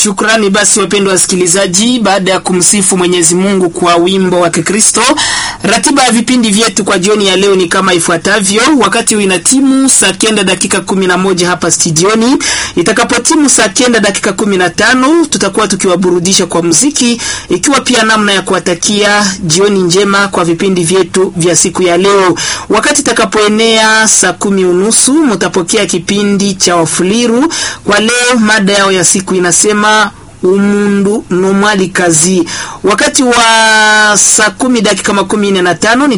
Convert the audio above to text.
Shukrani basi wapendwa wasikilizaji, baada ya kumsifu Mwenyezi Mungu kwa wimbo wa Kikristo, ratiba ya vipindi vyetu kwa jioni ya leo ni kama ifuatavyo. Wakati huu inatimu saa kenda dakika kumi na moja hapa studioni. Itakapotimu saa kenda dakika kumi na tano tutakuwa tukiwaburudisha kwa muziki, ikiwa pia namna ya kuwatakia jioni njema kwa vipindi vyetu vya siku ya leo. Wakati itakapoenea saa kumi unusu mtapokea kipindi cha Wafuliru. Kwa leo mada yao ya siku inasema umundu nomwali kazi. Wakati wa saa kumi dakika makumi nne na tano